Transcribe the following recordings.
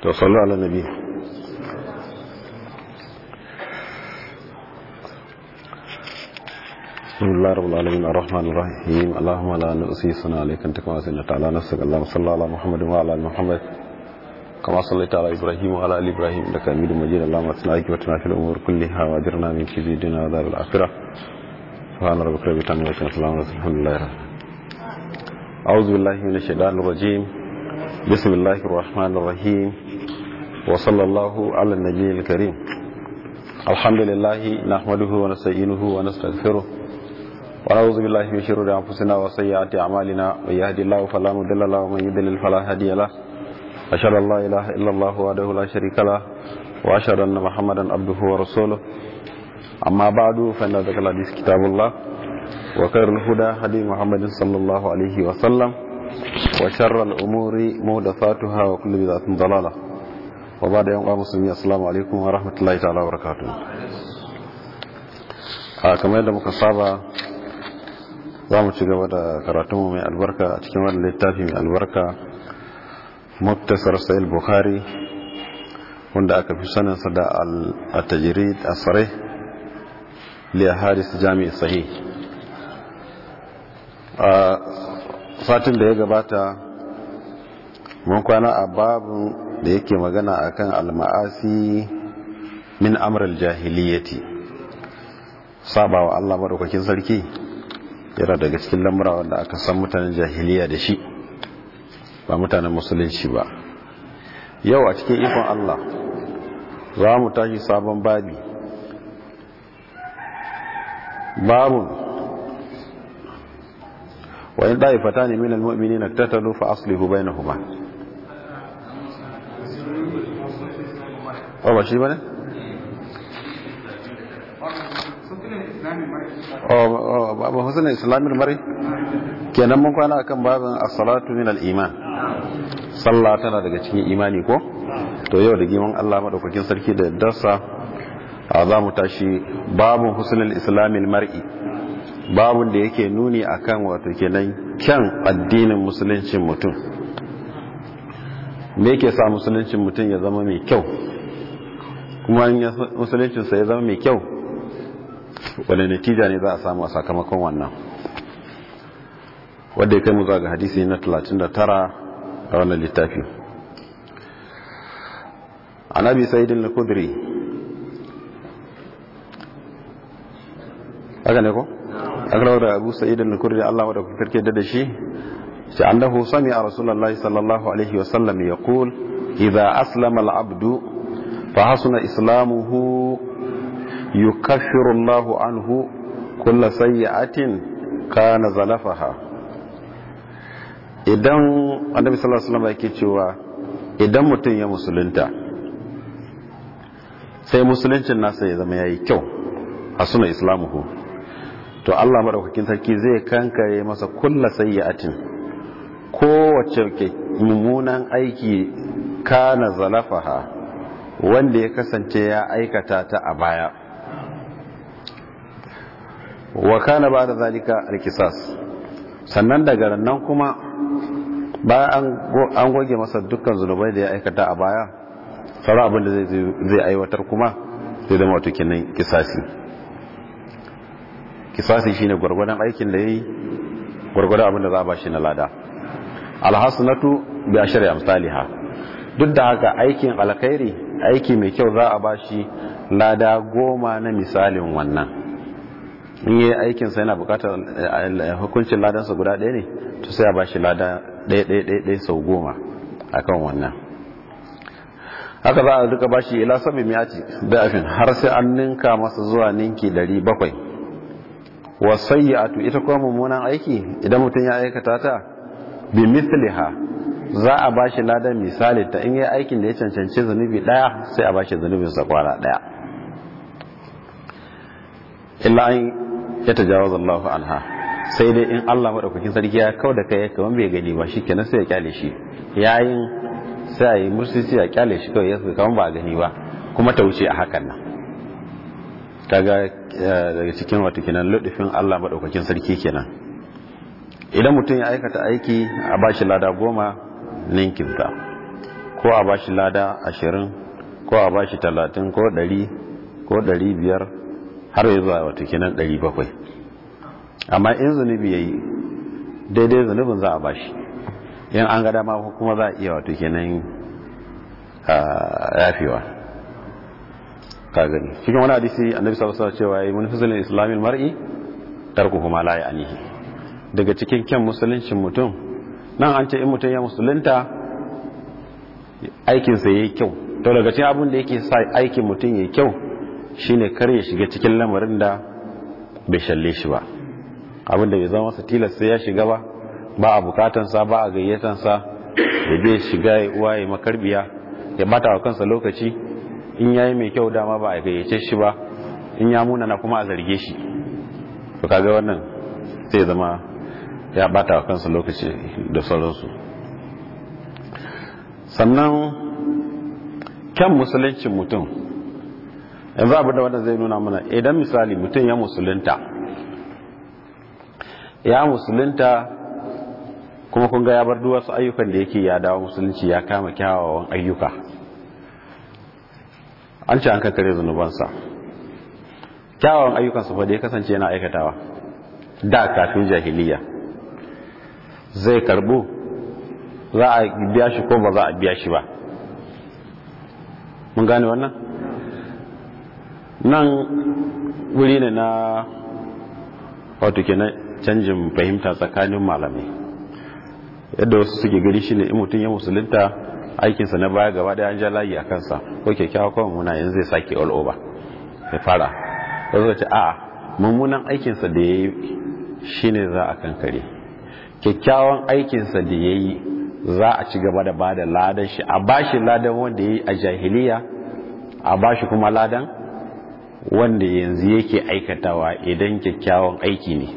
to sallu ala nabi بسم الله رب العالمين الرحمن الرحيم اللهم لا نؤسي صنع عليك انت كما سنت على نفسك اللهم صل على محمد وعلى ال محمد كما صليت على ابراهيم وعلى ال ابراهيم انك حميد مجيد اللهم اصلح عاقبتنا في الامور كلها واجرنا من خزي الدنيا وعذاب الاخره سبحان ربك رب العزه عما يصفون وسلام على الحمد لله رب أعوذ بالله من الشيطان الرجيم بسم الله الرحمن الرحيم وصلى الله على النبي الكريم الحمد لله نحمده ونستعينه ونستغفره ونعوذ بالله من شرور انفسنا وسيئات اعمالنا من يهد الله فلا مضل له ومن يضلل فلا هادي له اشهد ان لا اله الا الله وحده لا شريك له واشهد ان محمدا عبده ورسوله اما بعد فان ذكر الحديث كتاب الله وخير الهدى هدي محمد صلى الله عليه وسلم وشر الامور محدثاتها وكل بدعه ضلاله وبعد يوم مسلمين السلام عليكم ورحمه الله تعالى وبركاته a kamar yadda muka saba za mu ci gaba da karatunmu mai albarka a cikin wani littafi mai albarka muktasar sa'il bukhari wanda aka fi saninsa da al-tajirid a tsare liya haris jami'i sahi a satin da ya gabata mun kwana a babin da yake magana akan al-ma'asi min amral jahiliyyati sabawa Allah madaukakin sarki yana daga cikin lamura wanda aka san mutanen jahiliya da shi ba mutanen musulunci ba yau a cikin ikon Allah za mu tashi sabon babi babun wa in da'ifata ne minal mu'minina tatalu fa aslihu bainahuma ba shi bane ba husnul islamin mari kenan mun kwana akan babin as-salatu min al-iman sallah tana daga cikin imani ko to yau da giman Allah madaukakin sarki da dasa a za mu tashi babin husnul islamin mar'i babun da yake nuni akan wato kenan kyan addinin musuluncin mutum me yake sa musuluncin mutum ya zama mai kyau kuma musuluncinsa ya zama mai kyau wadda natija ne za a samu a sakamakon wannan wadda ya kai mu zuwa ga hadisi na 39 a wannan littafi an abi sa'idin al-kudri haka ne ko aka rawar da abu sa'idin al-kudri Allah wadda kuka karke da shi shi annahu sami a rasulullahi sallallahu alaihi wasallam ya kul idha aslama al-abdu fa hasuna islamuhu yukaffiru Allahu anhu kulla sayyi'atin kana zalafaha idan annabi sallallahu alaihi wasallam yake cewa idan mutum ya musulunta sai musuluncin nasa ya zama yayi kyau a suna islamuhu to Allah madaukakin sarki zai kankare masa kulla sayyi'atin kowace mummunan aiki kana zalafaha wanda ya kasance ya aikata ta a baya wa kana ba da zalika alkisas sannan daga nan kuma bayan an goge masa dukkan zunubai da ya aikata a baya sauran abin da zai aiwatar kuma zai zama wato kenan kisasi kisasi shine gwargwadon aikin da ya yi gwargwadon abin da za a ba shi na lada alhassanatu bi ashri amsalha duk da haka aikin alkhairi aiki mai kyau za a ba shi lada goma na misalin wannan in yi aikinsa yana bukatar hukuncin ladansa guda ɗaya ne to sai a ba shi lada ɗaya sau goma a kan wannan haka za a duka ba shi ila sami miyati da'afin har sai an ninka masa zuwa ninki ɗari bakwai wasayyatu ita kuma mummunan aiki idan mutum ya aikata ta bi mithliha za a ba shi ladan misali ta in yi aikin da ya cancanci zunubi ɗaya sai a ba shi zunubinsa kwara ɗaya illa an ya tajawaza Allahu anha sai dai in Allah madaukakin sarki ya kau da kai kaman bai gani ba shikenan sai ya kyale shi yayin sai a yi mursisi ya kyale shi kawai ya kaman ba gani ba kuma ta wuce a hakan nan kaga daga cikin wato kenan ludufin Allah madaukakin sarki kenan idan mutum ya aikata aiki a bashi lada goma ninkinta ko a bashi lada ashirin ko a bashi talatin ko ɗari ko ɗari biyar har ya zuwa wata kenan ɗari bakwai amma in zunubi ya yi daidai zunubin za a bashi in an ga dama kuma za a iya wato kenan yafewa ka gani cikin wani hadisi annabi sallallahu alaihi cewa yayi mun fizilin islamin mar'i tarku kuma la ya'nihi daga cikin kyan musuluncin mutum nan an ce in mutum ya musulunta aikin sa yayi kyau to daga cikin abin da yake sa aikin mutum yayi kyau shine kar ya shiga cikin lamarin da bai shalle shi ba abin da bai zama masa tilas sai ya shiga ba ba a bukatansa ba a gayyatansa da bai shiga ya uwa ya makarbiya ya bata wa kansa lokaci in yayi mai kyau dama ba a gayyace shi ba in ya muna na kuma a zarge shi to kaga wannan sai zama ya bata wa kansa lokaci da sauransu sannan kyan musuluncin mutum yanzu abin da wanda zai nuna mana idan misali mutum ya musulunta ya musulunta kuma kun ga ya bar wasu ayyukan da yake ya dawo musulunci ya kama kyawawan ayyuka an ce an kankare zunubansa kyawawan ayyukansa fa da ya kasance yana aikatawa da kafin jahiliya zai karbu za a biya shi ko ba za a biya shi ba mun gane wannan nan wuri ne na wato kenan canjin fahimta tsakanin malamai yadda wasu suke gari shi ne in mutum ya musulunta aikinsa na baya gaba da an ja layi a kansa ko kyakkyawa kawai muna yanzu zai sake all over ya fara wasu ce a'a mummunan aikinsa da ya yi shi ne za a kankare kyakkyawan aikinsa da ya yi za a ci gaba da ba da ladan shi a bashi ladan wanda ya yi a jahiliya a bashi kuma ladan wanda yanzu yake aikatawa idan kyakkyawan aiki ne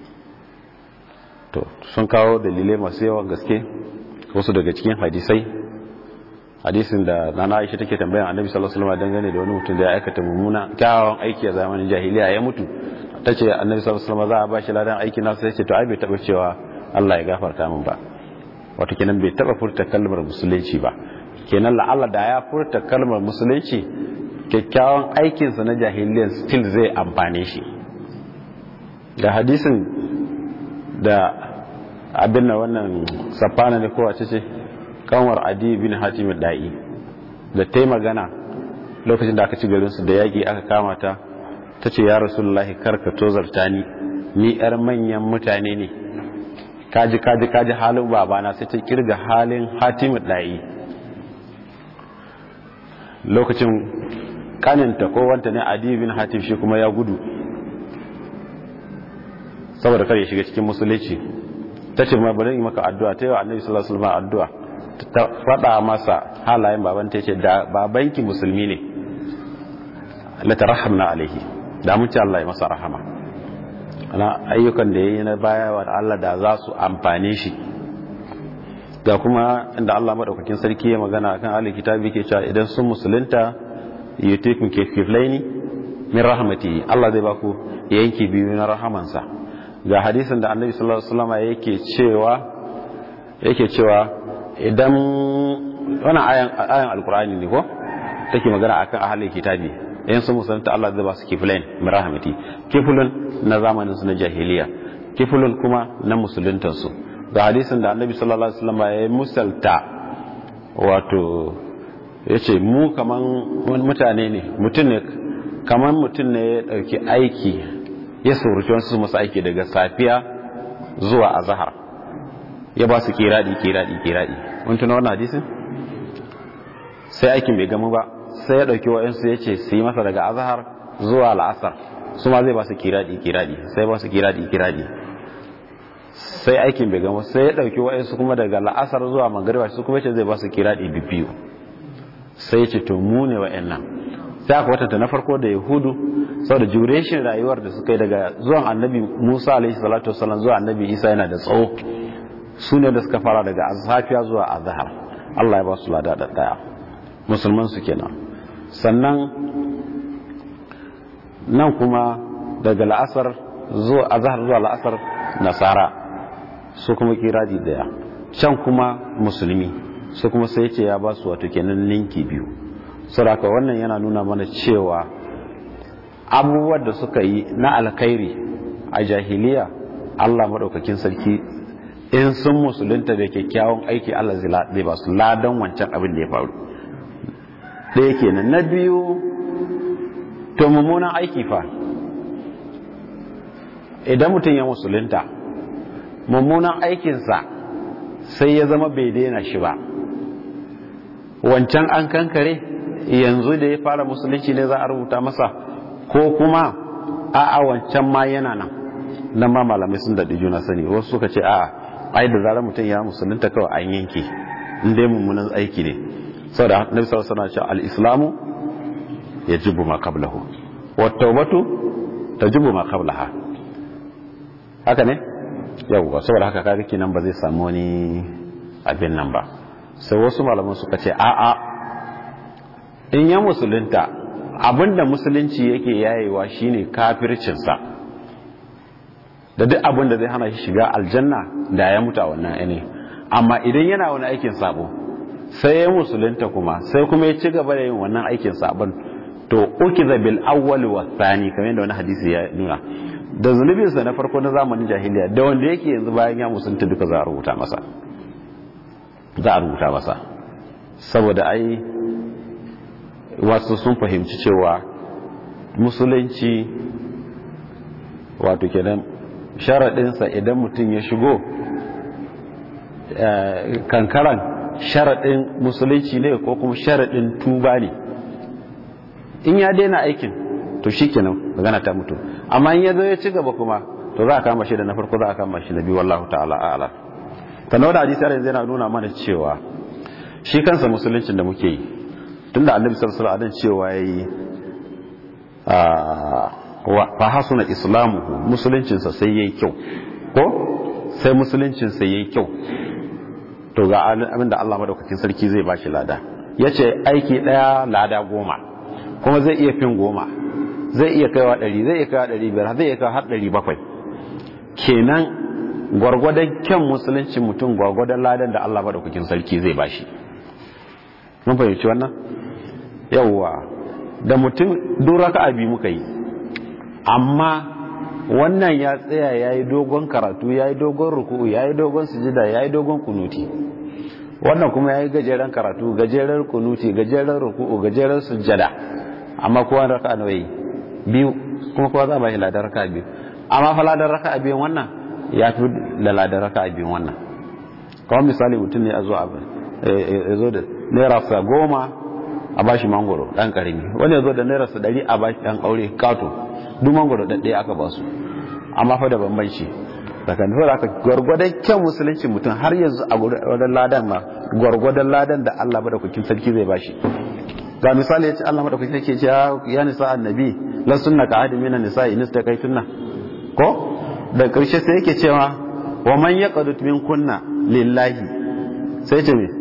to sun kawo dalilai masu yawan gaske wasu daga cikin hadisai hadisin da nana aisha take tambayan annabi sallallahu alaihi wasallam dangane da wani mutum da ya aikata mummuna kyawawan aiki a zamanin jahiliya ya mutu tace annabi sallallahu alaihi wasallam za a bashi ladan aiki na sai ce to ai bai taba cewa Allah ya gafarta min ba wato kenan bai taba furta kalmar musulunci ba kenan la'alla da ya furta kalmar musulunci kyakkyawan aikinsa na jahiliyan still zai amfane shi da hadisin da abin na wannan safana ne kowace ce kanwar adi bin hatim da'i da ta magana lokacin da aka ci garinsu da yaƙi aka kama ta ta ce ya rasulullahi karka tozarta ni ni yar manyan mutane ne kaji kaji kaji halin babana sai ta kirga halin hatim da'i lokacin kaninta ko wanta ne adi bin hatim shi kuma ya gudu saboda kar ya shiga cikin musulunci ta ce ma bari yi maka addu'a ta yi wa annabi sallallahu alaihi wasallam addu'a ta faɗa masa halayen baban ta ce da babanki musulmi ne la tarhamna alaihi da mun ce Allah ya masa rahama ana ayyukan da yayi na baya wa Allah da za su amfane shi ga kuma inda Allah madaukakin sarki ya magana akan ahli kitabi ke cewa idan sun musulunta yutikum kiflaini min rahmati Allah zai baku yanki biyu na rahamansa ga hadisin da annabi sallallahu alaihi wasallam yake cewa yake cewa idan wannan ayan ayan alqur'ani ne ko take magana akan ahlul kitabi in sun musulunta Allah zai ba su kiflain min rahmati kiflun na zamanin su na jahiliya kiflun kuma na musuluntan su ga hadisin da annabi sallallahu alaihi wasallam ya musalta wato yace mu kaman mutane ne mutum ne kaman mutum ne ya dauki aiki ya sauruci wasu masu aiki daga safiya zuwa azahar ya ba su kiradi kiradi kiradi wani tuna wannan hadisin sai aikin bai gamu ba sai ya ɗauki wa'insu ya ce su yi masa daga azahar zuwa la'asar su ma zai ba su kiradi kiradi sai ba su kiradi kiradi sai aikin bai gamu sai ya ɗauki wa'insu kuma daga la'asar zuwa magariba su kuma ce zai ba su kiradi biyu sai ya ce to mu ne wa'annan sai aka watanta na farko da yahudu saboda duration rayuwar da suka yi daga zuwan annabi musa alaihi salatu wasallam zuwa annabi isa yana da tsawo su ne da suka fara daga safiya zuwa azhar allah ya ba su lada da daya musulman su kenan sannan nan kuma daga la'asar zuwa azhar zuwa la'asar nasara su kuma kiradi daya can kuma musulmi su kuma sai ce ya ba su wato kenan ninki biyu saboda wannan yana nuna mana cewa abubuwan da suka yi na alkhairi a jahiliya Allah maɗaukakin sarki in sun musulunta da kyakkyawan aiki Allah zai ba su ladan wancan abin da ya faru ɗaya kenan na biyu to mummunan aiki fa idan mutum ya musulunta mummunan aikinsa sai ya zama bai daina shi ba wancan an kankare yanzu da ya fara musulunci ne za a rubuta masa ko kuma a'a wancan ma yana nan nan ma malamai sun daɗi juna sani wasu suka ce a'a ai da zarar mutum ya musulunta kawai an yanke in dai mummunan aiki ne saboda nabi sallallahu alaihi wasallam al-islamu yajibu ma qablahu wa tawbatu tajibu ma qablaha haka ne yawwa saboda haka kaga kenan ba zai samu wani abin nan ba sai wasu malaman suka ce a'a in ya musulunta abinda musulunci yake yayewa shine kafircinsa da duk abinda zai hana shi shiga aljanna da ya mutu a wannan ne amma idan yana wani aikin sabo sai ya musulunta kuma sai kuma ya ci gaba da yin wannan aikin sabon to ukiza bil awwal wa thani kamar yadda wani hadisi ya nuna da zunubinsa na farko na zamanin jahiliya da wanda yake yanzu bayan ya musulunta duka za a rubuta masa za a rubuta masa saboda ai wasu sun fahimci cewa musulunci wato kenan sharaɗinsa idan mutum ya shigo kankaran sharaɗin musulunci ne ko kuma sharaɗin tuba ne in ya daina aikin to shi kenan magana ta mutu amma in ya zo ya ci gaba kuma to za a kama shi da na farko za a kama shi na biyu wallahu ta'ala a'ala ta nuna hadisi yanzu yana nuna mana cewa shi kansa musuluncin da muke yi tunda annabi sallallahu alaihi wasallam cewa yayi fa hasuna islamuhu musuluncin sa sai yayi kyau ko sai musuluncin sa yayi kyau to ga abin da Allah madaukakin sarki zai bashi lada yace aiki daya lada goma kuma zai iya fin goma zai iya kaiwa ɗari zai iya kaiwa ɗari biyar zai iya kaiwa har ɗari bakwai kenan gwargwadon kyan musulunci mutum gwargwadon ladan da Allah madaukakin sarki zai bashi mun fahimci wannan yawwa da mutum duk raka'a biyu muka yi amma wannan ya tsaya ya yi dogon karatu ya yi dogon ruku'u ya yi dogon sujida ya yi dogon kunuti wannan kuma ya yi gajeren karatu gajeren kunuti gajeren ruku'u gajeren sujada amma kowa raka'a nawa yi biyu kuma kowa za a ba shi ladar raka'a biyu amma fa ladar raka'a biyun wannan ya fi da ladar raka'a biyun wannan kawai misali mutum ne a zo a zo da naira sa goma a bashi mangoro dan karami wani ya zo da naira sa dari a bashi dan aure kato duk mangoro da ɗaya aka basu amma fa da bambanci tsakanin da aka gwargwadon kyan musulunci mutum har yanzu a gwargwadon ladan ma gwargwadon ladan da Allah madaukakin sarki zai bashi ga misali yace Allah madaukakin sarki ce ya nisa annabi la sunna ka ahadin minan nisa in istaqaytunna ko da karshe sai yake cewa wa man yaqadut min kunna lillahi sai ce me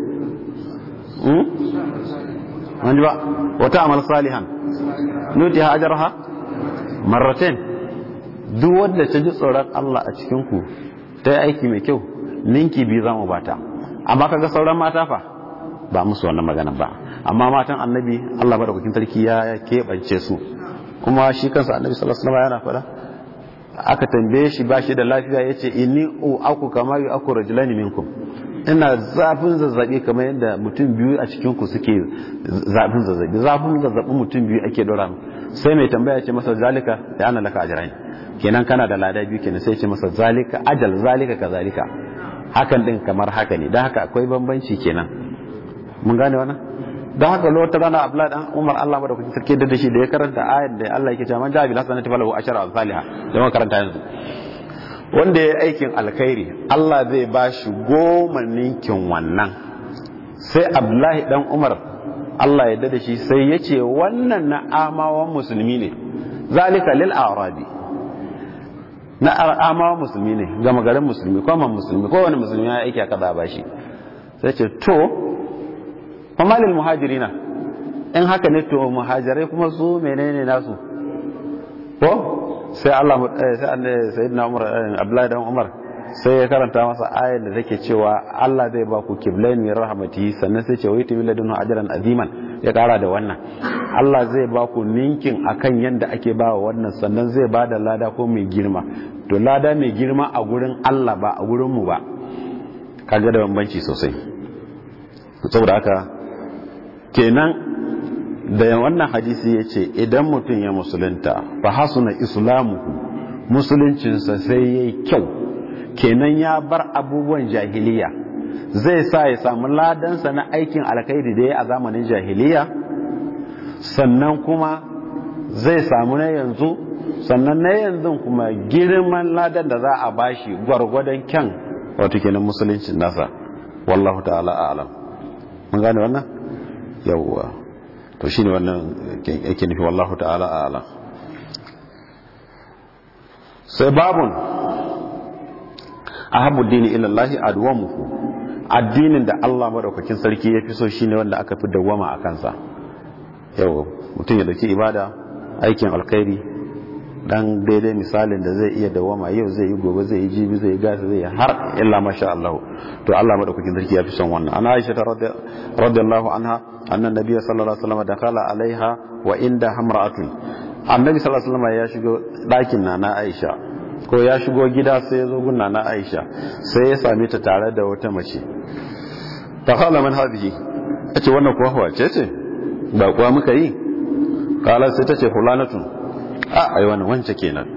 wani ba wata amal salihan nuti ha ajarha marratain duk wadda ta ji tsoron Allah a cikin ku ta yi aiki mai kyau ninki biyu za mu bata amma kaga sauran mata fa ba musu wannan magana ba amma matan annabi Allah madaukakin sarki ya keɓance su kuma shi kansa annabi sallallahu alaihi wasallam yana faɗa aka tambaye shi ba shi da lafiya yace inni u aku kama yu aku rajulani minkum ina zafin zazzabi kamar yadda mutum biyu a cikin ku suke zafin zazzabi zafin zazzabi mutum biyu ake dora sai mai tambaya ce masa zalika da ana laka ajrain kenan kana da lada biyu kenan sai ce masa zalika ajal zalika kazalika hakan din kamar haka ne dan haka akwai bambanci kenan mun gane wannan don haka lokacin rana abdullahi dan umar Allah madaukakin sarki da shi da ya karanta ayat da Allah yake cewa man ja'a bil hasanati falahu ashara amsalha da muka karanta yanzu wanda ya aikin alkhairi Allah zai ba shi goma ninkin wannan sai abdullahi dan umar Allah ya da shi sai ya ce wannan na amawan musulmi ne zalika lil arabi na amawan musulmi ne gama garin musulmi ko man musulmi ko wani musulmi ya aiki aka ba shi sai ce to famalil muhajirina in haka ne to muhajirai kuma su menene nasu ko sai Allah sai sayyidina Umar Abdullahi dan Umar sai ya karanta masa ayar da take cewa Allah zai ba ku kiblain min rahmatihi sannan sai ce wayta min ladunhu ajran aziman ya kara da wannan Allah zai ba ku ninkin akan yanda ake ba wa wannan sannan zai ba da lada ko mai girma to lada mai girma a gurin Allah ba a gurin mu ba kaga da bambanci sosai saboda haka kenan da wannan hadisi ya ce idan mutum ya musulunta fa hasuna islamuhu musuluncinsa sai ya yi kyau kenan ya bar abubuwan jahiliya zai sa ya samu ladansa na aikin alkhairi da ya a zamanin jahiliya sannan kuma zai samu na yanzu sannan na yanzu kuma girman ladan da za a bashi gwargwadon kyan wato kenan musuluncin nasa wallahu ta'ala a'lam mun gane wannan yawwa to shine wannan yake nufi wallahu ta'ala a'lam sai babun ahabbu dini ila Allah adwamuhu addinin da Allah madaukakin sarki ya fi so shine wanda aka fi dawwama a kansa yau mutum ya dauki ibada aikin alkhairi dan daidai misalin da zai iya dawwama yau zai yi gobe zai yi jibi zai yi gasa zai yi har illa masha Allah to Allah madaukakin sarki ya fi son wannan ana Aisha radiyallahu anha annan nabiyyu sallallahu alaihi wasallam dakala alaiha wa inda hamra'atun annabi sallallahu alaihi wasallam ya shigo ɗakin na na Aisha ko ya shigo gida sai ya zo gunna na Aisha sai ya same ta tare da wata mace ta khala man hadhihi tace wannan kuwa wace ce ba kuwa muka yi kala sai tace fulanatun a ai wannan wance kenan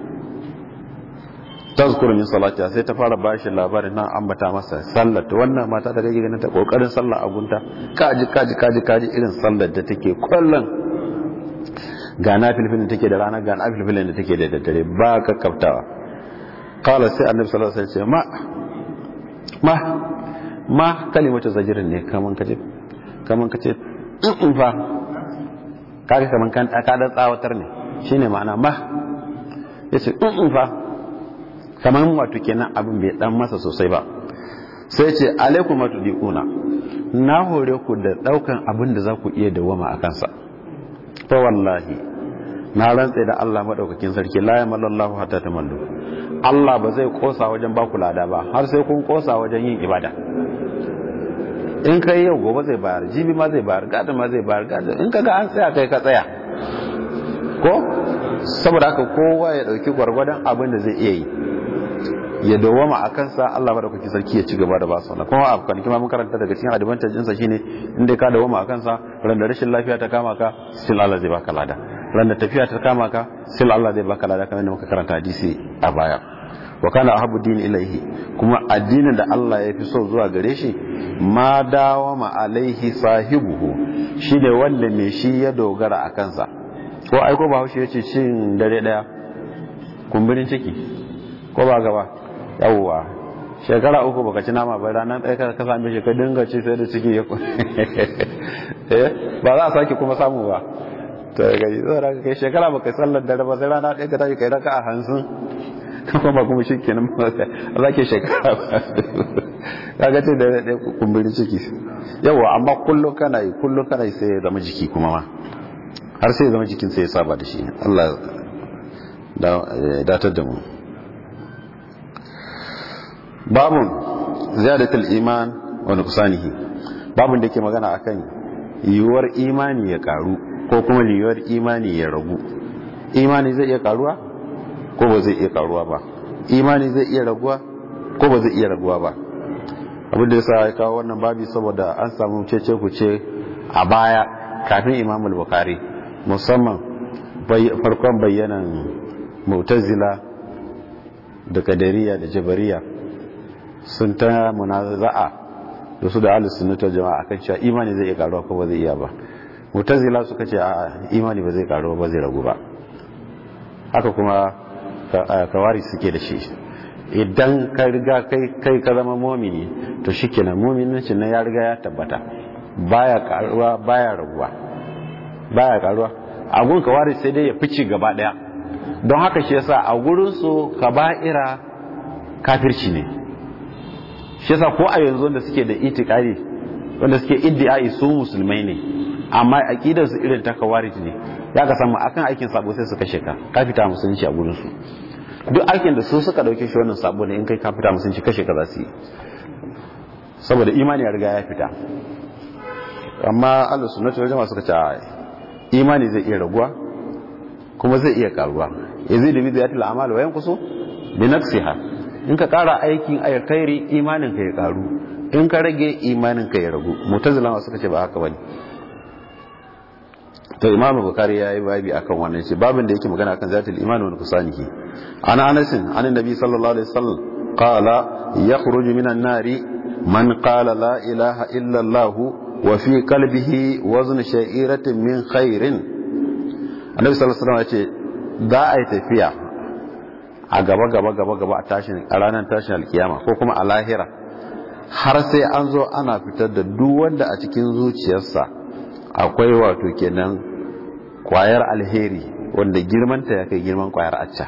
tazkuru min salati sai ta fara bashi labarin nan ambata masa sallar ta wannan mata da kake ganin ta kokarin sallah a gunta kaji kaji kaji kaji irin sallar da take kullun ga na filfilin da take da rana ga na filfilin da take da daddare ba ka kaftawa kala sai annabi sallallahu alaihi wasallam ma ma ma kalimatu zajirin ne kaman kace kaman kace in fa kaga kaman kan ka da tsawatar ne shine ma'ana ma yace in fa kaman wato kenan abin bai dan masa sosai ba sai ce alaikum matudiquna na hore ku da daukan abin da za ku iya dawama a kansa fa wallahi na rantse da Allah madaukakin sarki la yamallahu hatta tamallu Allah ba zai kosa wajen baku lada ba har sai kun kosa wajen yin ibada in kai yau gobe zai bayar jibi ma zai bayar gada ma zai bayar gada in kaga an tsaya kai ka tsaya ko saboda haka kowa ya dauki gwargwadon abin da zai iya yi ya dawama a kansa Allah madaukakin sarki ya ci gaba da ba su kuma a kwanaki ma mun karanta daga cikin advantage ɗinsa shine in dai ka dawama a kansa ran da rashin lafiya ta kama ka still Allah zai baka lada ran da tafiya ta kama ka still Allah zai baka lada kamar yadda muka karanta hadisi a baya wa kana ahabbu dini ilaihi kuma addinin da Allah ya fi so zuwa gare shi ma dawama alaihi sahibuhu shine wanda mai shi ya dogara a kansa ko ai ko bahaushe yace cin dare daya kumburin ciki ko ba gaba yawwa shekara uku baka ci nama bai ranar ɗaya ka same shi ka dinga ci sai da ciki ya eh ba za a sake kuma samu ba to ga yi tsara kai shekara baka sallar dare ba sai rana ɗaya ka tashi kai raka a hansun kuma ba kuma shi kenan ba za ke shekara ba kaga ce da ɗaya kumburin ciki yawwa amma kullum kana yi kullum kana yi sai ya zama jiki kuma ma har sai ya zama jikin sai ya saba da shi Allah datar da mu babun ziyadatul iman wa nuqsanihi babun da yake magana akan yiwuwar imani ya karu ko kuma yiwuwar imani ya ragu imani zai iya karuwa ko ba zai iya karuwa ba imani zai iya raguwa ko ba zai iya raguwa ba abin da yasa ya kawo wannan babi saboda an samu cece ku ce a baya kafin imam al-bukhari musamman farkon bayyanan mu'tazila da kadariya da jabariya sun ta munaza'a da su da ahlus sunnah jama'a akan cewa imani zai iya karuwa ko ba zai iya ba mutazila suka ce a imani ba zai karuwa ba zai ragu ba haka kuma kawari suke da shi idan ka riga kai kai ka zama mumini to shikenan mu'minin nan ya riga ya tabbata baya karuwa baya raguwa baya karuwa a gun kawari sai dai ya fice gaba daya don haka shi yasa a gurin su kaba'ira kafirci ne shi yasa ko a yanzu wanda suke da itikadi wanda suke iddiai su musulmai ne amma aqidar su irin ta kawarij ne ya ka samu akan aikin sabo sai su kashe ka ka fita musulunci a gurin su duk aikin da su suka dauke shi wannan sabo ne in kai ka fita musunci kashe ka za su yi saboda imani ya riga ya fita amma ahlus sunnati wal jama'a suka ce imani zai iya raguwa kuma zai iya karuwa yazidu bi zatil a'mal wa yanqusu bi nafsiha in ka kara aikin alkhairi imanin ka ya karu in ka rage imanin ka ya ragu mutazila suka ce ba haka bane to imam bukari ya yi babi akan wannan ce babin da yake magana akan zatul iman wa nuqsanihi ana anas an annabi sallallahu alaihi wasallam qala yakhruju minan nari man qala la ilaha illa allah wa fi qalbihi wazn sha'iratin min khairin annabi sallallahu alaihi wasallam ya ce za a yi tafiya a gaba gaba gaba gaba a tashin a ranar tashin alkiyama ko kuma a lahira har sai an zo ana fitar da duk wanda a cikin zuciyarsa akwai wato kenan kwayar alheri wanda girmanta ya kai girman kwayar acca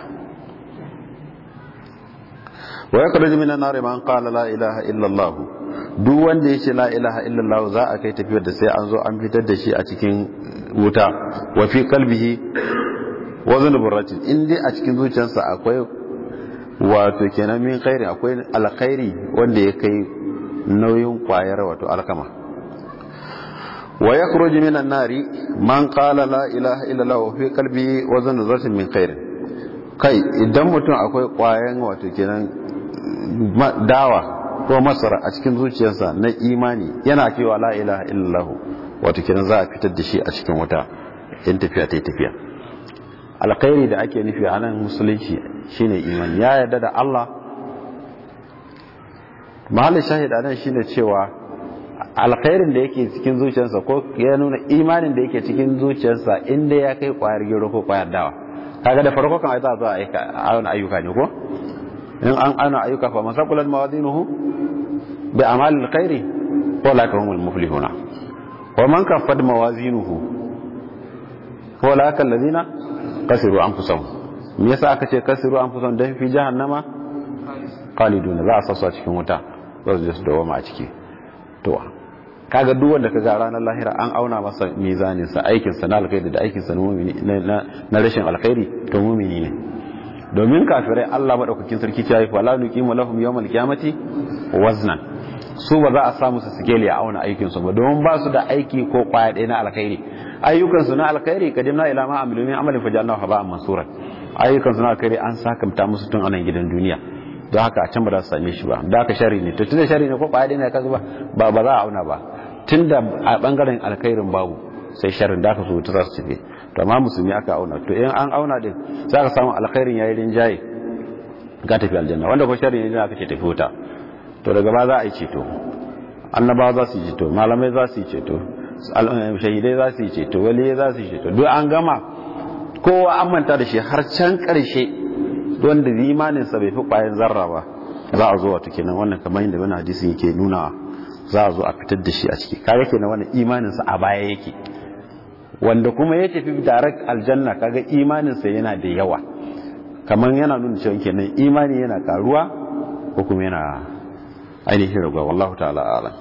wa yakhruju minan nar man qala la ilaha illa allah duk wanda yace la ilaha illa allah za a kai tafiyar da sai an zo an fitar da shi a cikin wuta wa fi qalbihi wazn burratin in dai a cikin zuciyarsa akwai wato kenan min khairi akwai alkhairi wanda ya kai nauyin kwayar wato alkama wa yakhruju minan nari man qala la ilaha illa allah wa fi qalbi wazn zarratin min khair kai idan mutum akwai kwayan wato kenan dawa ko masara a cikin zuciyarsa na imani yana cewa la ilaha illa allah wato kenan za a fitar da shi a cikin wuta in tafiya ta tafiya alkhairi da ake nufi a nan musulunci shine imani ya yarda da Allah mahallin shahid anan shine cewa alkhairin da yake cikin zuciyarsa ko ya nuna imanin da yake cikin zuciyarsa inda ya kai kwayar gero ko kwayar dawa kaga da farko kan ai za a aika ayyuka ayyuka ne ko in an ana ayyuka fa masaqulan mawazinuhu bi amal alkhairi fa la kahumul muflihuna wa man kaffat mawazinuhu fa la kal ladina kasiru anfusahum me yasa aka ce kasiru anfusahum dan fi jahannama khaliduna za a sassa cikin wuta za su je su dawo a ciki to kaga duk wanda kaga ranar lahira an auna masa mizanin sa aikin sa na alkhairi da aikin sa na rashin alkhairi to mumini ne domin kafirai Allah madaukakin sarki ya yi wala nuqimu lahum yawmal qiyamati waznan su ba za a samu su sikeli a auna aikin su ba domin ba su da aiki ko kwaya ɗaya na alkhairi ayyukan su na alkhairi kadimna ila ma amilu min amalin fajalnahu haba'an mansura ayyukan su na alkhairi an sakamta musu tun anan gidan duniya don haka a can ba za su same shi ba da haka shari ne to tunda shari ne ko kwaya ɗaya ne kaga ba ba za a auna ba tunda a bangaren alkhairin babu sai sharin da aka so ta za su tafi to amma musulmi aka auna to in an auna din za ka samu alkhairin yayi rinjaye ga tafi aljanna wanda ko shari ne aka ce tafi wuta to daga ba za a yi ceto annabawa za su yi ceto malamai za su yi ceto shahidai za su yi ceto waliyai za su yi ceto duk an gama kowa an manta da shi har can karshe wanda imaninsa bai fi kwayan zarra ba za a zo wato kenan wannan kamar yadda wani hadisi yake nuna za a zo a fitar da shi a ciki kaga kenan wannan imaninsa a baya yake wanda kuma ya tafi direct aljanna kaga imaninsa yana da yawa kamar yana nuna cewa kenan imani yana karuwa ko kuma yana ainihin raguwa wallahu ta'ala alam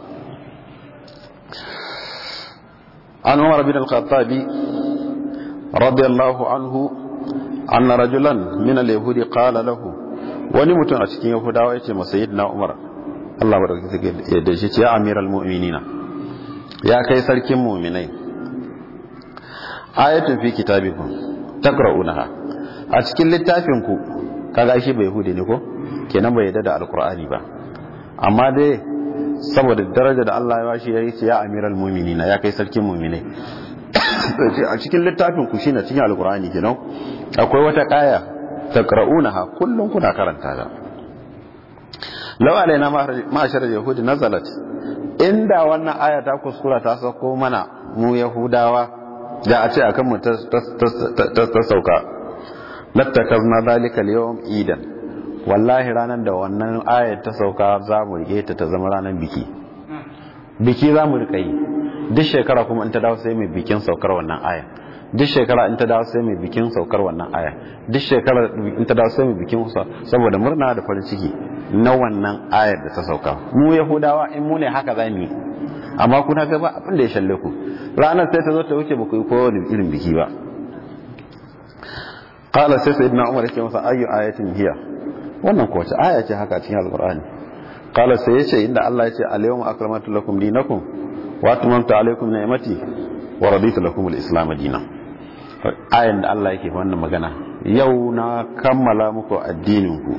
an umar bin al-khattabi radiyallahu anhu anna rajulan min al-yahudi qala lahu wani mutum a cikin yahudawa yace masa sayyidina umar Allah barka ya da shi ce ya amiral mu'minina ya kai sarkin mu'minai ayatun fi kitabikum taqra'unaha a cikin littafin ku kaga shi bai yahudi ne ko kenan bai yadda da alqur'ani ba amma dai saboda daraja da Allah ya bashi ya ce ya amiral mu'minina ya kai sarkin mu'minai a cikin littafin ku shine cikin alqur'ani kenan akwai wata kaya taqra'unaha kullun kuna karanta ta law alaina ma'ashar yahudi nazalat inda wannan aya ta kuskura ta sauko mana mu yahudawa da a ce akan mu ta sauka lattakazna zalika al-yawm idan wallahi ranar da wannan ayar ta sauka za mu rike ta ta zama ranar biki biki za mu rika yi duk shekara kuma in ta dawo sai mai bikin saukar wannan aya duk shekara in ta dawo sai mai bikin saukar wannan aya duk shekara in ta dawo sai mai bikin saboda murna da farin ciki na wannan ayar da ta sauka mu yahudawa in mu ne haka za mu yi amma kuna ga ba abin da ya shalle ku ranar sai ta zo ta wuce ba ku yi kowane irin biki ba qala sai sayyidina umar ya ce masa ayyu ayatin hiya wannan ko wace aya ce haka cikin alqur'ani qala sai ya ce inda Allah ya ce al-yawma akramatu lakum dinakum wa atmamtu alaykum ni'mati wa raditu lakum al-islam dinan ayan da Allah yake wannan magana yau na kammala muku addinin ku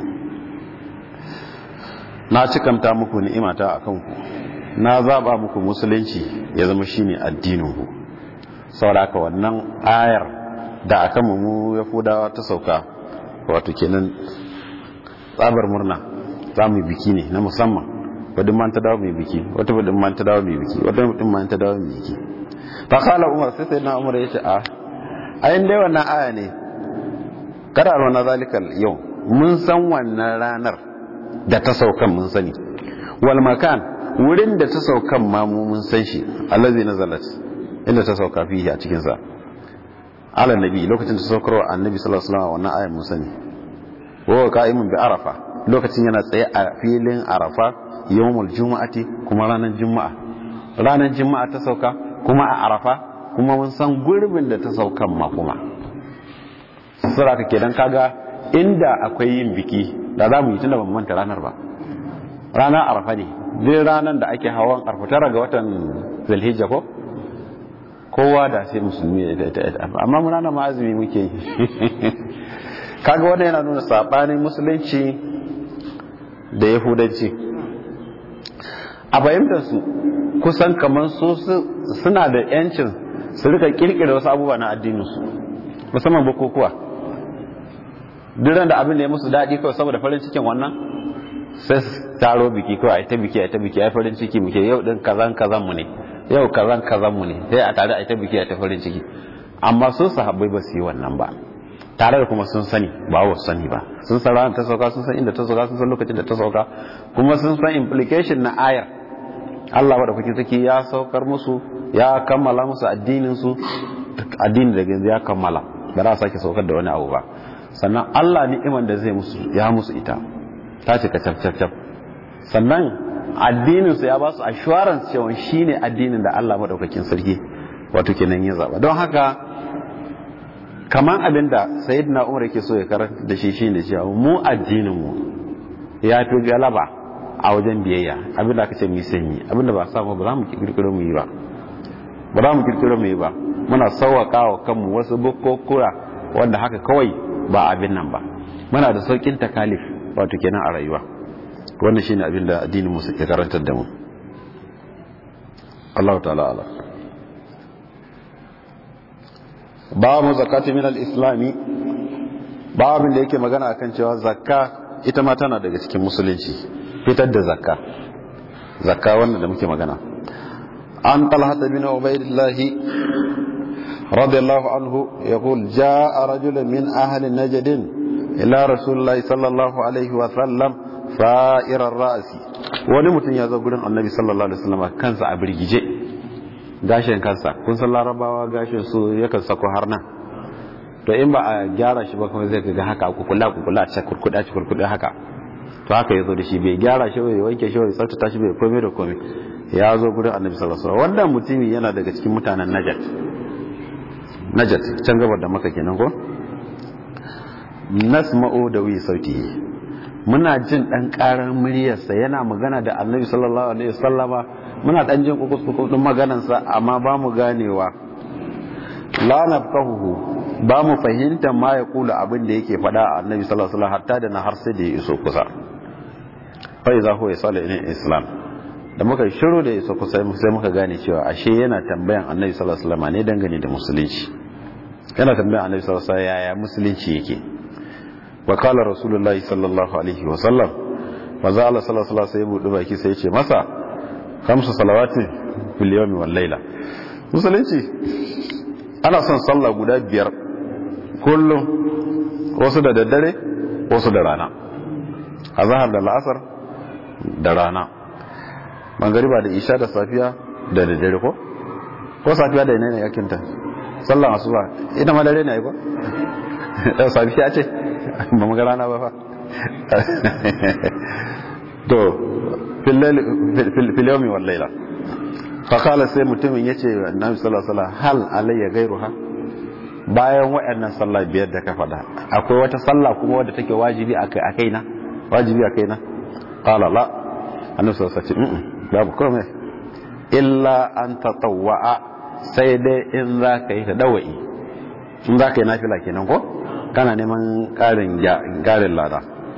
na cikamta muku ni'imata akan ku na zaba muku musulunci ya zama shine addinin ku saboda haka wannan ayar da akan mu yahudawa ta sauka wato kenan tsabar murna za mu yi biki ne na musamman wadda man ta dawo mai biki wata wadda man ta dawo mai biki wata wadda man ta dawo mai biki fa kala umar sai sai na umar ya ce a ayin dai wannan aya ne kada alwana zalikal yau mun san wannan ranar da ta saukan mun sani wal makan wurin da ta saukan ma mu mun san shi allazi nazalat inda ta sauka fihi a cikin sa ala nabi lokacin da ta saukarwa annabi sallallahu alaihi wasallam wannan ayar mun sani wa qa'imun bi arafa lokacin yana tsaye a filin arafa yawmul juma'ati kuma ranar juma'a ranar juma'a ta sauka kuma a arafa kuma mun san gurbin da ta saukan ma kuma sura kake dan kaga inda akwai yin biki da za mu yi tunda ban manta ranar ba ranar arafa ne duk ranar da ake hawan arfa tara ga watan zulhijja ko kowa da sai musulmi ya ta amma mun ranar ma azumi muke yi kaga wannan yana nuna sabanin musulunci da yahudanci a fahimtar su kusan kamar su suna da yancin su rika kirkira wasu abubuwa na addininsu musamman bukukuwa duran da abin da ya musu daɗi kawai saboda farin cikin wannan sai su taro biki kawai a ta biki a ta biki a farin ciki muke yau din kazan kazan mu ne yau kazan kazan mu ne sai a tare a ta biki a ta farin ciki amma sun sahabbai ba su yi wannan ba tare da kuma sun sani ba wa sani ba sun san ranar ta sauka sun san inda ta sauka sun san lokacin da ta sauka kuma sun san implication na ayar Allah wa da kuke saki ya saukar musu ya kammala musu addinin su addini da yanzu ya kammala ba za a sake saukar da wani abu ba sannan Allah ni'iman da zai musu ya musu ita ta cika cap cap cap sannan addinin su ya ba su assurance cewa shine addinin da Allah madaukakin sarki wato kenan ya zaba don haka kamar abin da sayyidina umar yake so ya karanta da shi shine cewa mu addinin mu ya fi galaba a wajen biyayya abin da aka ce mu sanyi abin da ba samu ba za mu kirkiro mu yi ba ba za mu kirkiro mu yi ba muna sauwaka wa kanmu wasu bukkokura wanda haka kawai ba abin nan ba muna da saukin takalif wato kenan a rayuwa wannan shine abin da addinin mu ke karantar da mu Allah ta'ala ala babu zakati min al-islami babin da yake magana akan cewa zakka ita ma tana daga cikin musulunci fitar da zakka zakka wannan da muke magana an talhata bin ubaidillah radiyallahu anhu yaqul jaa rajulun min ahli najd ila rasulillah sallallahu alaihi wa sallam fa'ir ar-ra'si wani mutum ya zo gurin annabi sallallahu alaihi wasallam kansa a birgije gashin kansa kun san larabawa gashin su yakan sako har nan to in ba a gyara shi ba kuma zai ga haka kukula kukula a kurkuda ci kurkuda haka to haka ya zo da shi bai gyara shi bai wanke shi bai tsaftace shi bai komai da komai ya zo gurin annabi sallallahu alaihi wasallam wannan mutumi yana daga cikin mutanen najat najat can gabar da maka kenan ko nasma'u da wi sautihi muna jin dan karar muryarsa yana magana da annabi sallallahu alaihi wasallama muna dan jin kukus kukus din maganarsa amma ba mu ganewa la nafqahu ba mu fahimta ma ya kula abin da yake faɗa a annabi sallallahu alaihi wasallam hatta da na har sai da ya iso kusa fa iza huwa yasala ila islam da muka shiru da iso kusa sai muka gane cewa ashe yana tambayan annabi sallallahu alaihi wasallam ne dangane da musulunci yana tambayan annabi sallallahu alaihi wasallam yaya musulunci yake wa qala rasulullahi sallallahu alaihi wasallam maza Allah sallallahu alaihi wasallam sai buɗe baki sai ya ce masa khamsu salawatin fil yawmi wal layla musulunci ana son sallah guda biyar kullum wasu da daddare wasu da rana a zahar da la'asar da rana mangariba da isha da safiya da daddare ko ko safiya da yanayi yakinta sallan asuba ita ma dare ne ko da safiya ce ba mu ga rana ba fa to fil yawmi wal layla fa qala sai mutumin yace annabi sallallahu alaihi wasallam hal alayya ghayruha bayan waɗannan sallah biyar da ka faɗa akwai wata sallah kuma wadda take wajibi a kai na wajibi a kai na qala la annabi sallallahu alaihi wasallam babu komai illa an tatawwa'a sai dai in za ka yi ta dawa'i in za ka yi nafila kenan ko kana neman ƙarin ƙarin lada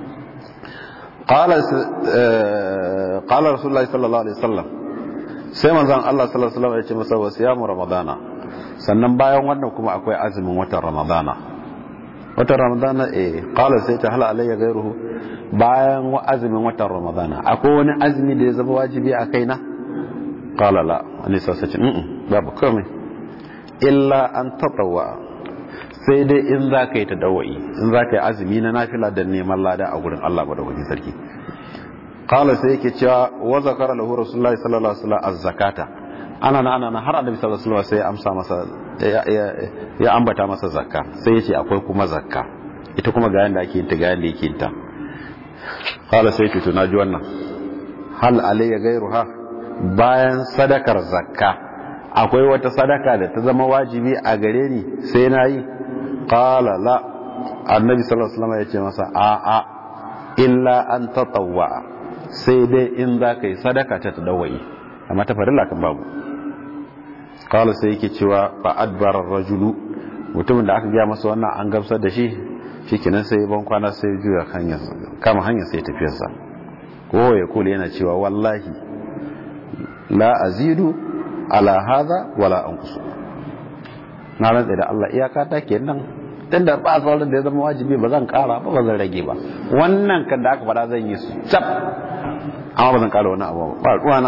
qala rasulullahi sallallahu alaihi wasallam sai manzon Allah sallallahu alaihi wasallam ya ce masa wasiyamu ramadana sannan bayan wannan kuma akwai azumin watan ramadana watan ramadana eh qala sai ta hala alayya gairuhu bayan azumin watan ramadana akwai wani azumi da ya zama wajibi a kaina qala la ani sai ce mm babu komai illa an tatawwa sai dai in za ka yi ta dawai in za ka yi azumi na nafila da neman lada a gurin Allah madaukakin sarki qala sai yake cewa wa zakara lahu rasulullahi sallallahu alaihi wasallam az-zakata ana na ana na har annabi sallallahu alaihi wasallam sai ya amsa masa ya ambata masa zakka sai yace akwai kuma zakka ita kuma ga yanda ake yin ta ga yanda yake yin ta qala sai to na ji wannan hal alayya gairuha bayan sadakar zakka akwai wata sadaka da ta zama wajibi a gare ni sai na yi qala la annabi sallallahu alaihi wasallam yace masa a a illa an tatawwa sai dai in za ka yi sadaka ta tadawai amma ta farilla kan babu kawai sai yake cewa ba adbarar rajulu mutumin da aka gaya masa wannan an gamsar da shi shi kinan sai ban kwana sai juya kama hanyar sai tafiyarsa ko ya kula yana cewa wallahi la azidu ala hadha wala anqusu na rantsa da Allah iyaka ta kenan tun da ba sauran da ya zama wajibi ba zan kara ba ba zan rage ba wannan kan da aka faɗa zan yi su cap amma ba zan kara wani abu ba ruwana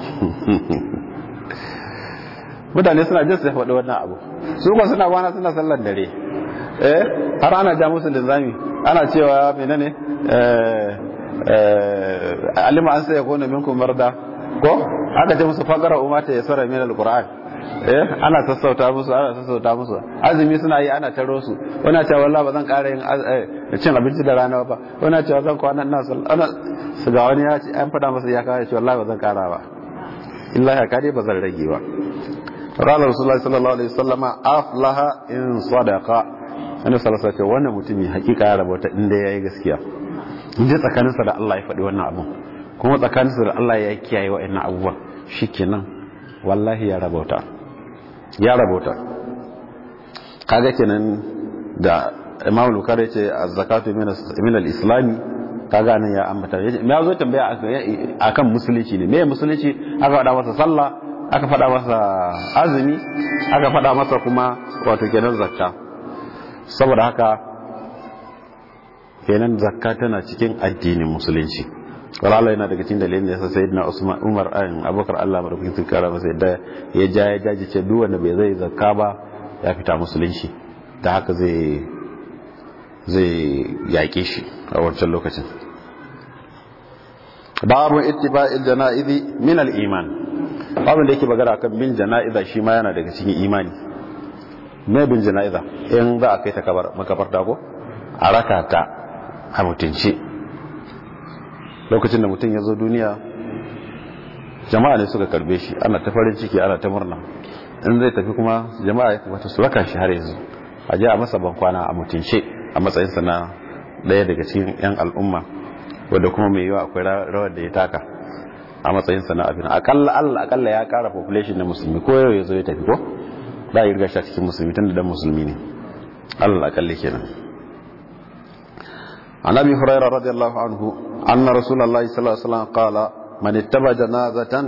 mutane suna jin su faɗi wannan abu su ba suna kwana suna sallar dare eh har ana ja musu linzami ana cewa menene eh eh alima an sai kona minkum marda ko aka ce musu faqara umata yasara min alquran eh ana sassauta musu ana sassauta musu azumi suna yi ana taro su wani cewa wallahi ba zan ƙara yin cin abinci da rana ba wani cewa zan kwana ina sallah ana su ga wani ya ce an faɗa masa ya kawo cewa wallahi ba zan ƙara ba illa ya kare ba zan rage ba قال رسول الله صلى الله عليه وسلم افلح ان صدق annabi sallallahu alaihi wasallam wannan mutumi hakika ya rabota inda yayi gaskiya inda tsakaninsa da Allah ya faɗi wannan abun kuma tsakaninsa da Allah ya kiyaye wa'annan abubuwan shikenan wallahi ya rabota ya rabota kaga kenan da Imam Bukhari ce az-zakatu min al-islami kaga nan ya ambata me ya zo tambaya akan musulunci ne me musulunci aka faɗa masa sallah aka faɗa masa azumi aka faɗa masa kuma wato kenan zakka saboda haka kenan zakka tana cikin addinin musulunci walala yana daga cikin dalilin da yasa sayyidina Usman Umar ayin Abubakar Allah madaukakin sun kara masa yadda ya ja ya jaji ce duk wanda bai zai zakka ba ya fita musulunci da haka zai zai yaƙe shi a wancan lokacin babu ittiba'il janaizi min al-iman babin da yake magana kan bin jana'iza shi ma yana daga cikin imani me bin jana'iza in za a kai ta makabarta ko a raka ta a mutunci lokacin da mutum ya zo duniya jama'a ne suka karbe shi ana ta farin ciki ana ta murna in zai tafi kuma jama'a ya kamata su raka shi har yanzu a ji a masa bankwana a mutunce a matsayinsa na ɗaya daga cikin 'yan al'umma wadda kuma mai yiwa akwai rawar da ya taka a matsayinsa na abin akalla allah akalla ya kara population na musulmi ko yau ya zo ya tafi ko da ya riga shi cikin musulmi tun da dan musulmi ne allah akalla kenan an abi hurairah radiyallahu anhu anna rasulullah sallallahu alaihi wasallam qala man ittaba janazatan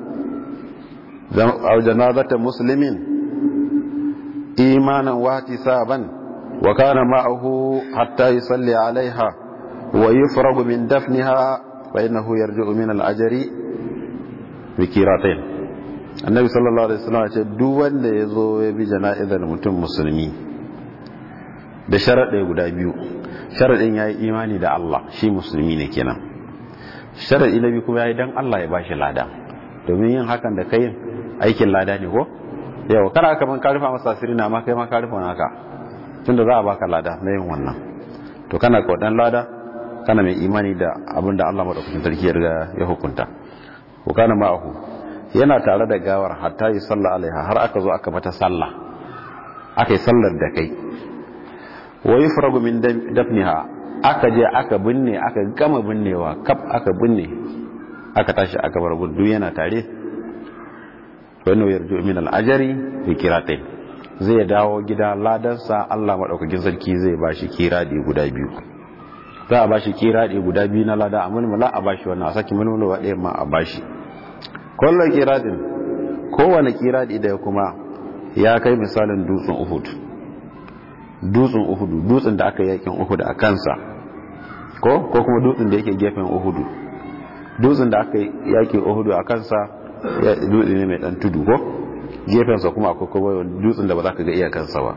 aw janazatan muslimin imanan wa ihtisaban wa kana ma'ahu hatta yusalli alaiha wa yufragu min dafniha فإنه يرجع من الأجر بكيراتين النبي صلى الله عليه وسلم ce duk wanda ya zo ya bi jana'izar mutum musulmi da sharaɗe guda biyu sharaɗin ya yi imani da Allah shi musulmi ne kenan sharaɗi na biyu kuma ya yi don Allah ya bashi lada domin yin hakan da kai aikin lada ne ko yau kana kaman ka rufa masa asiri na ma kai ma ka rufa naka tunda za a baka lada na yin wannan to kana kaudan lada kana mai imani da abin da Allah madaukakin sarki ya hukunta ko kana ma'ahu yana tare da gawar hatta yi sallah alaiha har aka zo aka mata sallah aka yi sallar da kai wa yufragu min dafniha aka je aka binne aka gama binnewa kaf aka binne aka tashi aka bar gudu yana tare wannan yarju min al-ajri bi kiratain zai dawo gida ladansa Allah madaukakin sarki zai bashi kiradi guda biyu za a bashi kiradi guda biyu na lada amma mala a bashi wannan a saki mulmula wa ɗaya ma a bashi kullum kiradin kowane kiradi da kuma ya kai misalin dutsen Uhud dutsen Uhud dutsen da aka yakin Uhud a kansa ko ko kuma dutsen da yake gefen Uhud dutsen da aka yakin Uhud a kansa ya dutse ne mai dan tudu ko gefensa kuma akwai kuma dutsen da ba za ka ga iyakansa ba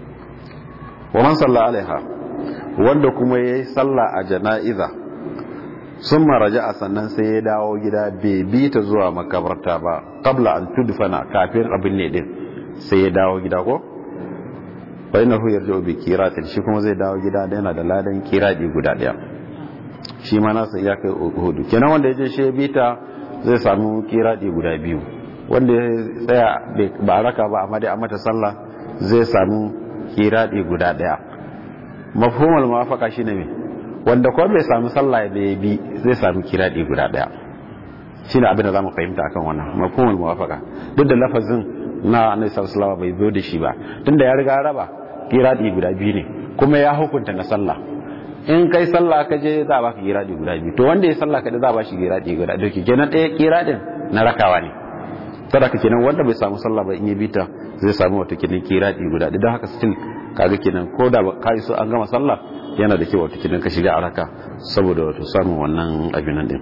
wa man salla alaiha wanda kuma ya yi salla a jana'iza sun maraja a sannan sai ya dawo gida bai bi ta zuwa makabarta ba kabla an tudfana kafin abin ne din sai ya dawo gida ko bai na huyar da obi kiratin shi kuma zai dawo gida da yana da ladan kiradi guda daya shi ma nasa ya kai hudu kenan wanda ya je shi ya bi ta zai samu kiradi guda biyu wanda ya tsaya ba a raka ba amma dai a mata sallah zai samu kiradi guda daya mafhumul muwafaqa shine me wanda ko bai samu sallah da ya bi zai samu kiradi guda daya shine abin da zamu fahimta akan wannan mafhumul muwafaqa duk da lafazin na annabi sallallahu bai zo da shi ba tunda ya riga raba kiradi guda biyu ne kuma ya hukunta na sallah in kai sallah ka je za a baka kiradi guda biyu to wanda ya sallah kada za a bashi kiradi guda biyu kenan ɗaya kiradin na rakawa ne sadaka kenan wanda bai samu sallah ba in ya bita zai samu wata kenan kiradi guda don haka still kaga kenan ko da ka so an gama sallah yana da kyau wata kenan ka shiga araka saboda wato samun wannan abin nan din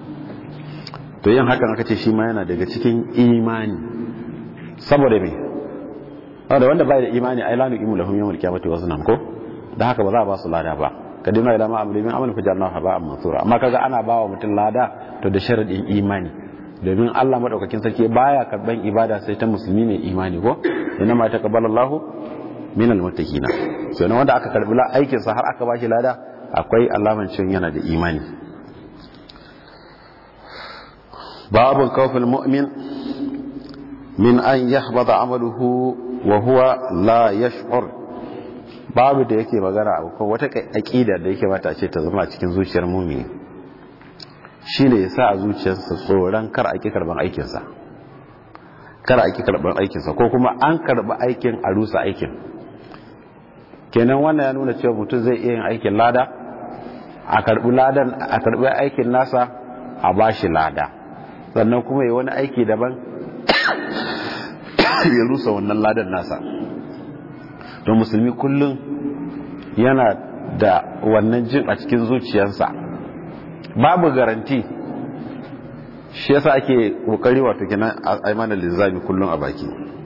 to yin hakan aka ce shi ma yana daga cikin imani saboda me saboda wanda bai da imani ai lanu imu lahum yawmal qiyamati waznan ko da haka ba za a ba su lada ba kadima ila ma amri min amal fajarna haba mansura amma kaga ana bawa mutum lada to da sharadin imani domin Allah madaukakin sarki baya karban ibada sai ta musulmi mai imani ko inna ma taqabbalallahu minal muttaqina so ne wanda aka karbi aikin sa har aka bashi lada akwai alaman cin yana da imani babu kawfil mu'min min an yahbata amaluhu wa huwa la yash'ur babu da yake magana abu ko wata aqida da yake mata ce ta zama cikin zuciyar mu'mini shine ya sa a zuciyarsa tsoron kar a ki karban aikinsa kar a ki karban aikinsa ko kuma an karbi aikin a rusa aikin kenan wannan ya nuna cewa mutum zai iya yin aikin lada a karbi ladan a karbi aikin nasa a bashi lada sannan kuma yi wani aiki daban ya rusa wannan ladan nasa don musulmi kullum yana da wannan jin a cikin zuciyarsa babu garanti shi yasa ake kokari wato kenan a mana linzami kullum a baki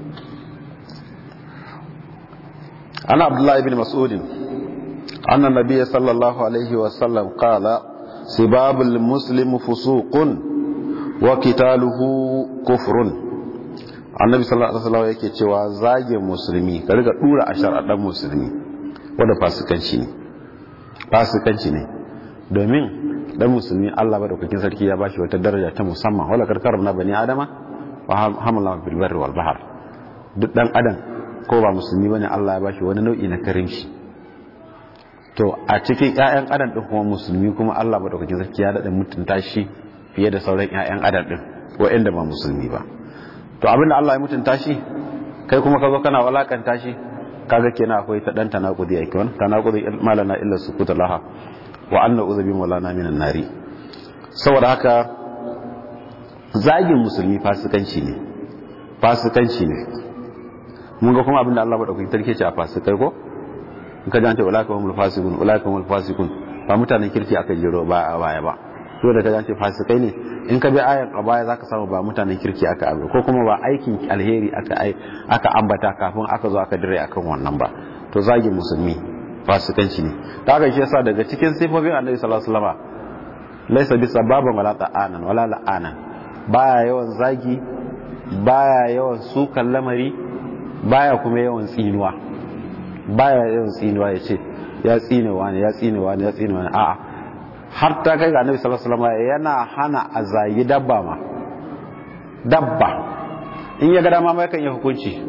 ana abdullahi bin mas'udin anna nabiyya sallallahu alaihi wa sallam qala sibabul muslim fusuqun wa qitaluhu kufrun annabi sallallahu alaihi wasallam yake cewa zagin musulmi ka riga dura ashar a dan musulmi wanda fasikanci ne fasikanci ne domin dan musulmi Allah madaukakin sarki ya bashi wata daraja ta musamman wala karkar na bani adama wa hamala bil barri wal bahr duk dan adam ko ba musulmi bane Allah ya bashi wani nau'i na karimci to a cikin ƴaƴan adam din kuma musulmi kuma Allah madaukakin sarki ya dada mutunta shi fiye da sauran ƴaƴan adam din waɗanda ba musulmi ba to abinda Allah ya mutunta shi kai kuma ka zo kana walakanta shi kaga kenan akwai ta dan tanakudi ai kan tanakudi malana illa sukuta laha wa anna uzubi maulana minan nari saboda haka zagin musulmi fasikanci ne fasikanci ne mun ga kuma abinda Allah madaukakin sarki ce a fasikai ko in ka jance ulaka humul fasikun ulaka humul fasikun ba mutanen kirki aka jiro ba a baya ba to da ka jance fasikai ne in ka bi ayan a baya zaka samu ba mutanen kirki aka abu ko kuma ba aikin alheri aka aka ambata kafin aka zo aka dire akan wannan ba to zagin musulmi fasikanci ne ta haka shi yasa daga cikin sifofin annabi sallallahu alaihi wasallam laysa bi sababan wala ta'anan wala la'anan baya yawan zagi baya yawan sukan lamari baya kuma yawan tsinuwa baya yawan tsinuwa ya ce ya tsinewa ne ya tsinewa ne ya tsinewa ne a'a har ta kai ga annabi sallallahu alaihi wasallam yana hana a zagi dabba ma dabba in ya ga dama mai kan yi hukunci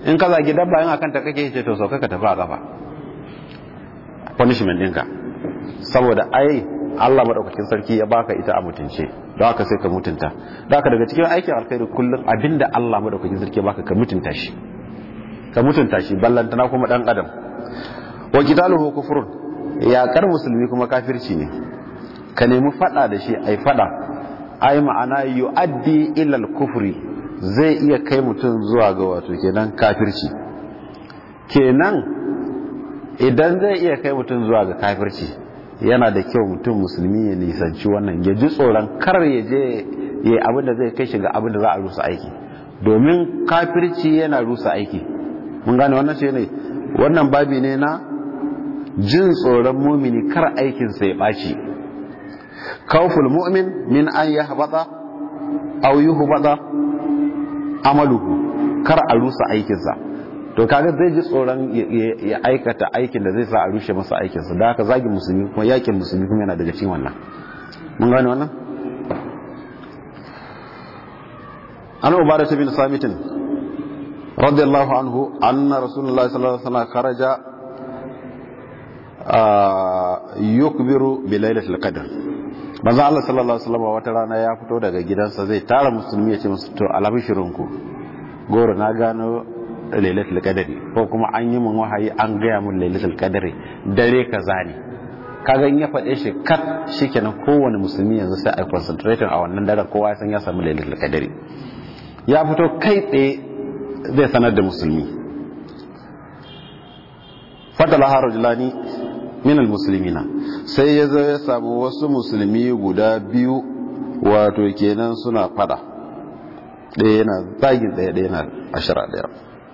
in ka zagi dabba in akan ta kake ce to sauka ka tafi a kafa punishment ɗinka saboda ai Allah madaukakin sarki ya baka ita a mutunce don haka sai ka mutunta don haka daga cikin aikin alkhairi kullum abinda Allah madaukakin sarki ya baka ka mutunta shi ka mutunta shi ballantana kuma dan adam wa qitaluhu kufrun yaƙar musulmi kuma kafirci ne ka nemi fada da shi ai fada ai ma'ana yu'addi ila al-kufri zai iya kai mutum zuwa ga wato kenan kafirci kenan idan zai iya kai mutum zuwa ga kafirci yana da kyau mutum musulmi ya nisanci wannan ya ji tsoron kar ya je ya abin da zai kai shi ga abin da za a rusa aiki domin kafirci yana rusa aiki mun gane wannan shi ne wannan babi ne na jin tsoron mumini kar aikinsa ya ɓaci kawful mu'min min an ya haɓata au yi hubata amaluhu kar a rusa aikinsa to kaga zai ji tsoron ya aikata aikin da zai sa a rushe masa aikinsa da haka zagin musulmi kuma yakin musulmi kuma yana daga cikin wannan mun gane wannan an ubada bin samitin radiyallahu anhu anna rasulullahi sallallahu alaihi wasallam kharaja yukbiru bi lailatul qadr manzo Allah sallallahu alaihi wasallam wata rana ya fito daga gidansa zai tara musulmi ya ce musu to alabishirinku goro na gano lailatul qadri ko kuma an yi mun wahayi an gaya mun lailatul qadri dare kaza ne kaga in ya faɗe shi kat shikenan kowane musulmi yanzu sai ai concentrating a wannan daren kowa ya san ya samu lailatul qadri ya fito kai tsaye zai sanar da musulmi fatala harajulani min almuslimina sai ya zo ya samu wasu musulmi guda biyu wato kenan suna fada ɗaya yana zagin ɗaya ɗaya yana ashira ɗaya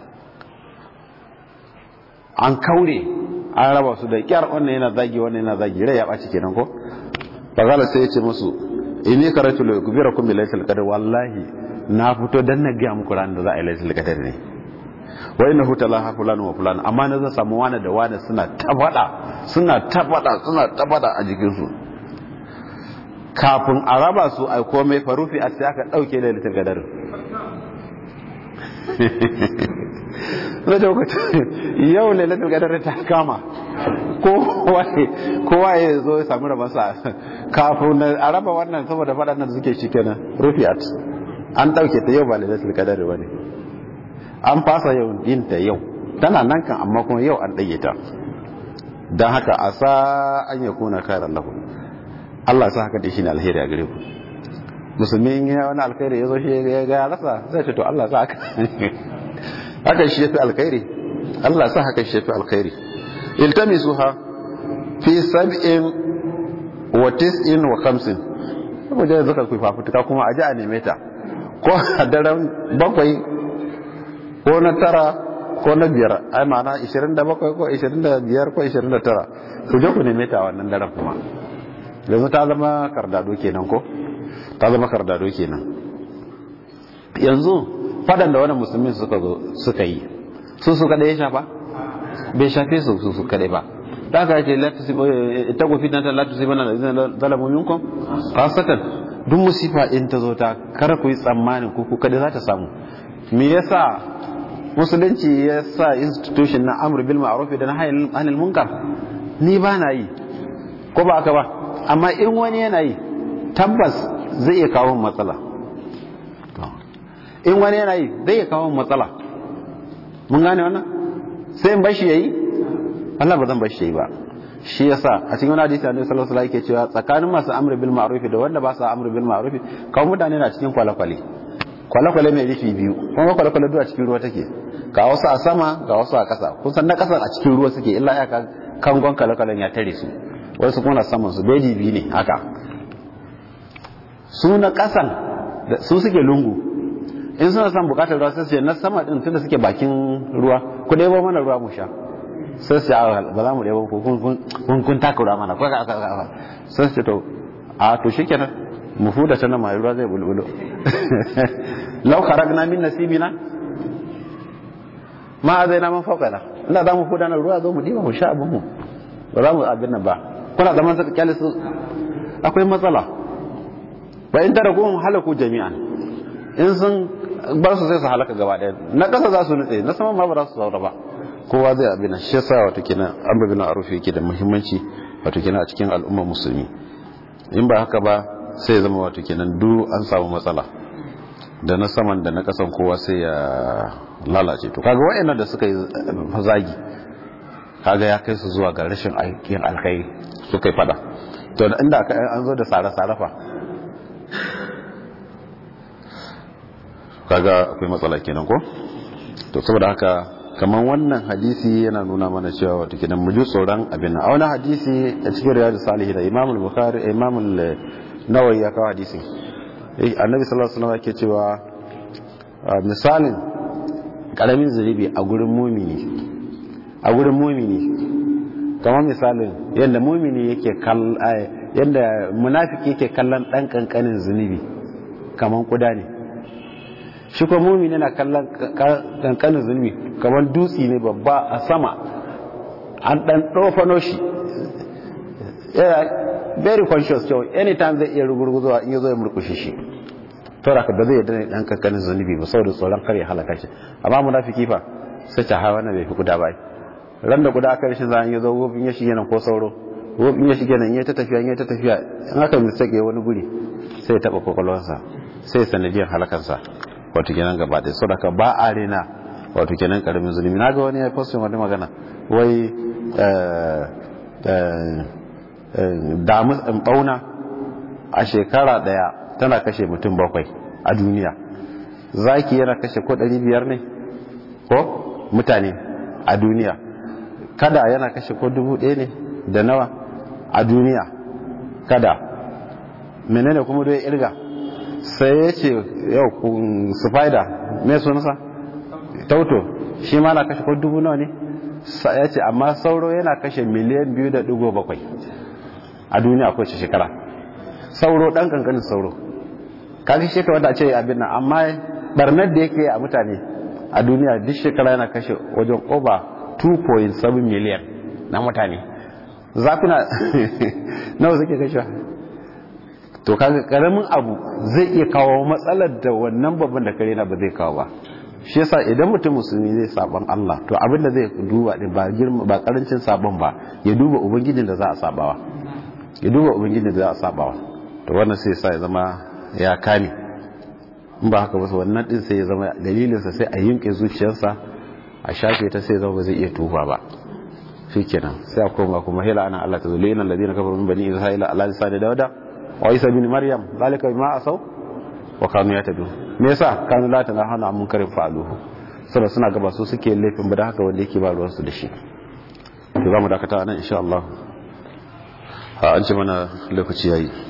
an kaure an raba su da kyar wannan yana zagi wannan yana zagi rai ya ɓaci kenan ko fagala sai ya ce musu ini karatu la kubira kum bilaysa qadar wallahi na fito dan na ga muku ran da za a yi laysa qadar ne wa innahu talaha fulan wa fulan amma na zan samu wani da wani suna tabada suna tabada suna tabada a jikin su kafin a raba su ai komai farufi a sai aka dauke lailatul qadar na lokacin yau lailatul qadar ta kama kowa ya zo ya samu rabansa kafin a raba wannan saboda faɗan da suke shi kenan rufiat an ɗauke ta yau ba lailatul qadar ba ne an fasa yau yin ta yau tana nan kan amma kuma yau an ɗage ta don haka a sa an ya kuna kairan lahu Allah sa haka da shi ne alheri a gare ku musulmi in ya wani alkhairi ya zo shi ya ga rasa zai ce to Allah sa haka haka shi yafi alkhairi Allah sa haka shi yafi alkhairi iltamisuha fi sab'in wa tis'in wa khamsin saboda yanzu ka kufa fafutuka kuma a ji a neme ta ko a daren bakwai ko na tara ko na biyar ai ma'ana 27 ko 25 ko 29 ku je ku neme ta wannan daren kuma yanzu ta zama kardado kenan ko ta zama kardado kenan yanzu fadan da wannan musulmin suka zo suka yi su su kada ya shafa bai shafe su su su kada ba da aka ce ita ku fitan ta latu sibana da zina zalamu minkum khasatan duk musifa in ta zo ta kar ku yi tsammanin ku kada za ta samu me yasa musulunci ya sa institution na amr bil ma'ruf da nahy anil munkar ni ba na yi ko ba aka ba amma in wani yana yi tabbas zai iya kawo matsala in wani yana yi zai iya kawo matsala mun gane wannan sai in bashi yayi Allah ba zan bashi yayi ba shi yasa a cikin wani hadisi Annabi sallallahu alaihi wasallam yake cewa tsakanin masu amr bil ma'ruf da wanda ba su amr bil ma'ruf kawai mutane na cikin kwale-kwale kwale-kwale mai rufi biyu kuma kwale-kwale duk a cikin ruwa take ga wasu a sama ga wasu a ƙasa kun san na ƙasa a cikin ruwa suke illa ya kangon kwale-kwalen ya tare su wasu kuma na saman su beji biyu ne haka su na ƙasan su suke lungu in suna son bukatar ruwa sai su na sama din tunda suke bakin ruwa ku ɗebo mana ruwa mu sha sai su ba za mu ɗebo ku kun kun taka ruwa mana kwaka aka aka sai su to a to shikenan mu fuda ta nan mai ruwa zai bulbulo law kharagna min nasibina ma zai na man fawqana ina za mu fuda na ruwa zo mu diba mu sha abin mu ba za mu abin nan ba kuna zaman saka kyalisu akwai matsala ba in tara kuma halaku jami'an in sun bar su sai su halaka gaba ɗaya na ƙasa za su nutse na sama ma ba za su zaura ba kowa zai abin shi yasa wato kenan an babi na arufi yake da muhimmanci wato kenan a cikin al'ummar musulmi in ba haka ba sai ya zama wato kenan duk an samu matsala da na saman da na ƙasan kowa sai ya lalace to kaga wayannan da suka yi zagi kaga ya kai su zuwa ga rashin aikin alkhairi suka yi fada to inda an zo da sare-sare fa kaga akwai matsala kenan ko to saboda haka kamar wannan hadisi yana nuna mana cewa wato kenan mu ji tsoron abin nan a wani hadisi a cikin riyadu salihin da imam al-bukhari imam nawawi ya kawo hadisin annabi sallallahu alaihi wasallam yake cewa misalin karamin zunubi a gurin mumini a gurin mumini kamar misalin yadda mumini yake kallon yadda munafiki yake kallon dan kankanin zunubi kamar kuda ne shi ko mumini na kallon kankanin zunubi kamar dutse ne babba a sama an dan ɗofano shi very conscious cewa anytime zai iya rugurguzowa in ya zo ya murkushe shi to da ba zai yadda ne dan kankanin zunubi ba saboda tsoron kar ya halaka shi amma munafiki fa sai ta hawa na bai fi kuda bai ran da kuda aka rashin zan ya zo wofin ya shige nan ko sauro wofin ya shige nan ya ta tafiya ya ta tafiya in aka mistake wani guri sai ya taba kokolwansa sai sanadiyar halakansa wato kenan gaba ɗaya saboda ka ba a rena wato kenan karamin zunubi na ga wani ya postin wani magana wai damu bauna a shekara daya tana kashe mutum bakwai a duniya zaki yana kashe ko ɗari biyar ne ko mutane a duniya kada yana kashe ko dubu ɗaya ne da nawa a duniya kada menene kuma dai irga sai ya ce yau spider mai sunansa tauto shi ma na kashe ko dubu nawa ne ya ce amma sauro yana kashe miliyan biyu da dugo bakwai a duniya ko shekara sauro dan kankanin sauro kaga shekara wanda a ce abin nan amma barnar da yake a mutane a duniya duk shekara yana kashe wajen over 2.7 miliyan na mutane zakuna nawa suke kashe to kaga karamin abu zai iya kawo matsalar da wannan babban da kare na ba zai kawo ba shi yasa idan mutum musulmi zai saban Allah to abin da zai duba din ba girma ba karancin sabon ba ya duba ubangijin da za a sabawa ya duba ubangijin da za a sabawa to wannan sai sa ya zama ya kame in ba haka ba wannan din sai ya zama dalilin sa sai a yinke zuciyarsa a shafe ta sai zama ba zai iya tuba ba shikenan sai a koma kuma hila ana Allah ta zulina alladhina kafaru min bani isra'ila ala lisani dawda wa isa bin maryam zalika bima asaw wa kanu yatadun me yasa kanu la ta hana mun karin fa'aluhu saboda suna gaba su suke laifin ba da haka wanda yake ba ruwan su da shi to zamu dakata nan insha Allah a an ce mana lokaci yayi